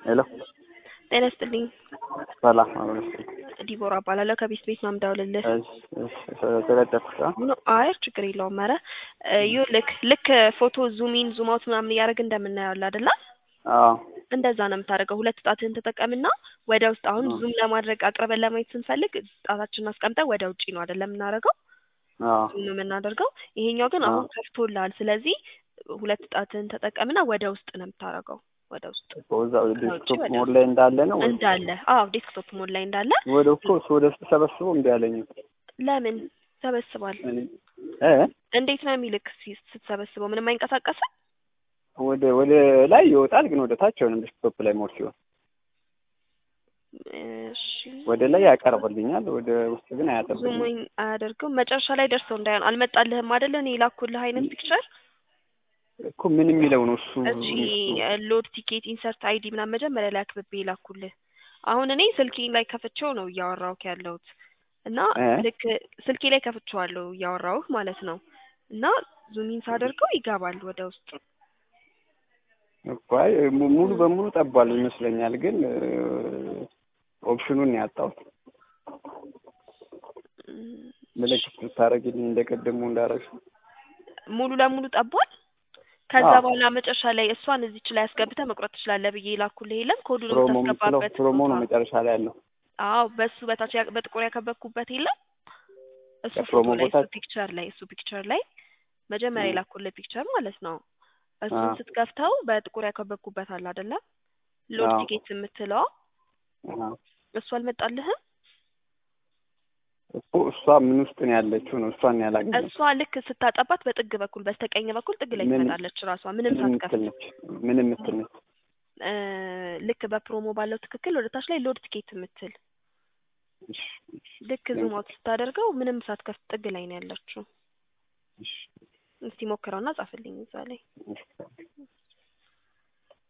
ሄሎ ጤና ይስጥልኝ። ሰላም አብረሽ ዲቦራ እባላለሁ ከቤት ቤት ነው የምደውልልህ። ተለጠፍኩ ኖ አይ ችግር የለውም። ኧረ ይኸው ልክ ልክ ፎቶ ዙሚን ዙም አውት ምናምን እያደረግን እንደምናየው አለ አይደለ? አዎ እንደዛ ነው የምታደርገው። ሁለት ጣትህን ተጠቀምና ወደ ውስጥ አሁን ዙም ለማድረግ አቅርበን ለማየት ስንፈልግ ጣታችንን አስቀምጠን ወደ ውጪ ነው አይደለም የምናደርገው አዎ ዙም ነው የምናደርገው። ይሄኛው ግን አሁን ከፍቶልሃል። ስለዚህ ሁለት ጣትህን ተጠቀምና ወደ ውስጥ ነው የምታደርገው። ወደ ውስጥ እዛው ዴስክቶፕ ሞድ ላይ እንዳለ ነው ወይ? እንዳለ አዎ ዴስክቶፕ ሞድ ላይ እንዳለ ወደ እኮ እሱ ወደ ውስጥ ሰበስበው እምቢ አለኝ። ለምን ሰበስባል? እ እንዴት ነው የሚልክ ሲ- ስትሰበስበው ምንም አይንቀሳቀስም? ወደ ወደ ላይ ይወጣል፣ ግን ወደ ታች አይሆንም። ዴስክቶፕ ላይ ሞድ ሲሆን እሺ ወደ ላይ ያቀርብልኛል፣ ወደ ውስጥ ግን አያጠብልኝም። ዙሙኝ አያደርገው መጨረሻ ላይ ደርሰው እንዳይሆን አልመጣልህም አይደለ? እኔ የላኩልህ አይነት ፒክቸር እኮ ምን የሚለው ነው እሱ? እቺ ሎድ ቲኬት ኢንሰርት አይዲ ምናምን መጀመሪያ ላይ አክብቤ የላኩልህ። አሁን እኔ ስልኬ ላይ ከፍቼው ነው እያወራሁህ ያለሁት እና እ? ልክ ስልኬ ላይ ከፍቼዋለሁ እያወራሁህ ማለት ነው። እና ዙሚን ሳደርገው ይገባል ወደ ውስጥ። እኮ አይ mu- ሙሉ በሙሉ ጠቧል ይመስለኛል፣ ግን ኦፕሽኑን ያጣሁት እም፣ ምልክት ብታደርግልኝ እንደቀደሙ እንዳረግሽ ሙሉ ለሙሉ ጠቧል። ከዛ አዎ። በኋላ መጨረሻ ላይ እሷን እዚች ላይ አስገብተህ መቁረጥ ትችላለህ ብዬ ላኩልህ የለም ኮዱን ፕሮሞ የምትለው የምታስገባበት ፕሮሞ ነው ቦታ። መጨረሻ ላይ ያለው። አዎ በሱ በታች ያ- በጥቁር ያከበብኩበት የለም እሱ ፎቶ በፕሮሞ ላይ እሱ ቦታ- ፒክቸር ላይ እሱ ፒክቸር ላይ መጀመሪያ እ። የላኩልህ ፒክቸር ማለት ነው። እሱን አዎ። ስትከፍተው በጥቁር ያከበብኩበት አለ አይደለ? ሎድ አዎ። ቲኬት የምትለው አዎ። እሱ አልመጣልህም? እኮ እሷ ምን ውስጥ ነው ያለችው ነው እሷን ያላገኘው እሷ ልክ ስታጠባት በጥግ በኩል በስተቀኝ በኩል ጥግ ላይ ምን- ትመጣለች ራሷ ምንም ምን የምትል ሳትከፍት ነች? ምን የምትል ነች? እ፣ ልክ በፕሮሞ ባለው ትክክል ወደ ታች ላይ ሎድ ቲኬት የምትል እሺ፣ እሺ፣ ልክ ዙም አውት ስታደርገው ምንም ሳትከፍት ጥግ ላይ ነው ያለችው። እሺ፣ እስቲ ሞክረውና ጻፍልኝ እዛ ላይ እሺ።